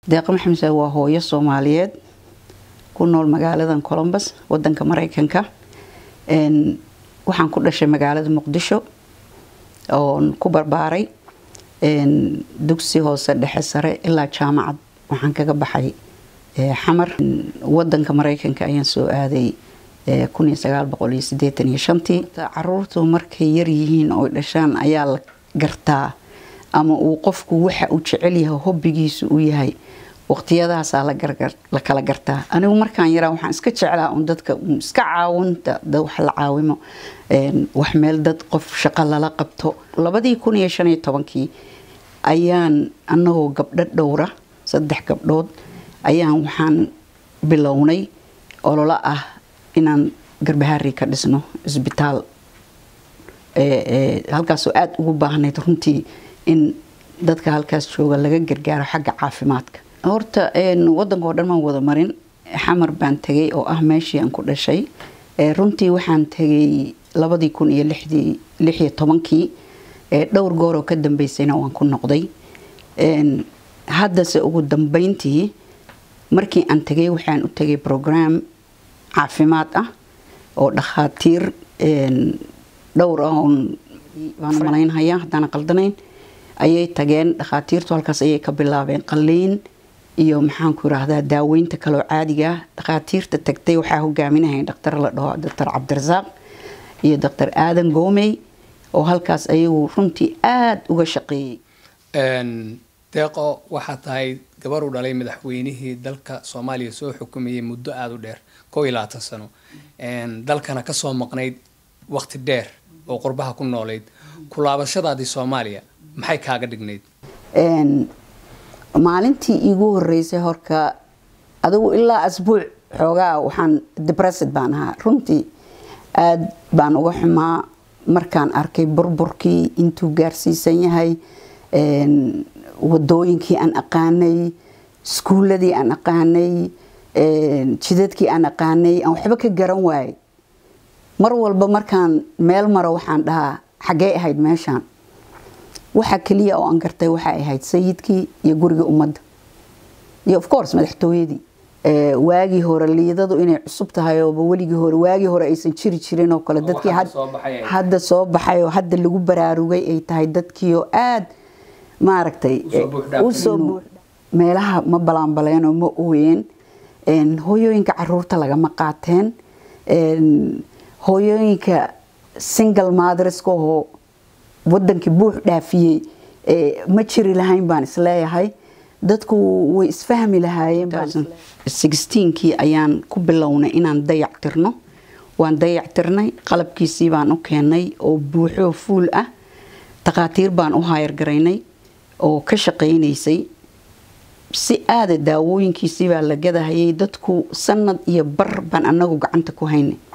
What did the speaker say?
deeqa maxamse waa hooyo soomaaliyeed ku nool magaaladan colombus wadanka mareykanka waxaan ku dhashay magaalada muqdisho oon ku barbaaray dugsi hoose dhexe sare ilaa jaamacad waxaan kaga baxay xamar wadanka mareykanka ayaan soo aaday caruurtu markay yaryihiin oo dhashaan ayaa la gartaa ama uu qofku waxa uu jecel yahay hobbigiisu uu yahay waqtiyadaasaa la kala gartaa anigu markaan yaraa waxaan iska jeclaa un dadka iska caawinta wax la caawimo wax meel dad qof shaqo lala qabto labadii kun iyo shan iyo tobankii ayaan anagoo gabdho dhowra saddex gabdhood ayaan waxaan bilownay ololo ah inaan garbahaari ka dhisno isbitaal halkaasoo aada ugu baahnayd runtii in dadka halkaas jooga laga gargaaro xagga caafimaadka horta wadanka oo dhan maan wada marin xamar baan tegay oo ah meeshii aan ku dhashay runtii waxaan tegay labadii kun iyo lixdii lix iyo tobankii dhowr gooroo ka dambeysayna waan ku noqday haddase ugu dambeyntii markii aan tegay waxaan u tegay program caafimaad ah oo dhakhaatiir dhowr ah oon baan malaynhayaa haddaan qaldanayn ayay tageen dhakhaatiirtu halkaas ayay ka bilaabeen qaliin iyo maxaanku yiraahdaa daaweynta kaloo caadiga ah dhakhaatiirta tagtay waxaa hogaaminahay dhaktar la dhaho doctor cabdirasaaq iyo doctor aadan goomey oo halkaas ayagu runtii aada uga shaqeeyey deeqo waxaa tahay gabar u dhalay madaxweynihii dalka soomaaliya soo xukumayay muddo aada u dheer kow iyo labaatan sano dalkana kasoo maqnayd waqti dheer oo qurbaha ku noolayd kulaabashadaadii soomaaliya maxay kaaga dhignayd maalintii iigu horeysay horka adigu ilaa asbuuc xoogaa waxaan debressed baan ahaa runtii aada baan uga xumaa markaan arkay burburkii intuu gaarsiisan yahay wadooyinkii aan aqaanay iskuuladii aan aqaanay jidadkii aan aqaanay aan waxba ka garan waayay mar walba markaan meel maro waxaan dhahaa xaggee ahayd meeshaan waxa keliya oo aan gartay waxay ahayd sayidkii iyo guriga ummadda iyo of course madaxtooyadii waagii hore liidadu inay cusub tahay ooba weligii hore waagii hore aysan jiri jirin oo kale dadkii hadda soo baxay oo hadda lagu baraarugay ay tahay dadkiioo aada maaragtay usoo meelaha ma balaanbaleen oo ma ooyeen hooyooyinka caruurta lagama qaateen hooyooyinka single madreska oo wadankii buux dhaafiyey ma jiri lahayn baan isleeyahay dadku way isfahmi lahaayeenkii ayaan ku bilownay inaan dayac tirno waan dayac tirnay qalabkiisii baan u keenay oo buuxoo fuul ah takhaatiir baan u haayargaraynay oo ka shaqaynaysay si aada daawooyinkiisii baa la gadahayay dadku sanad iyo bar baan anagu gacanta ku haynay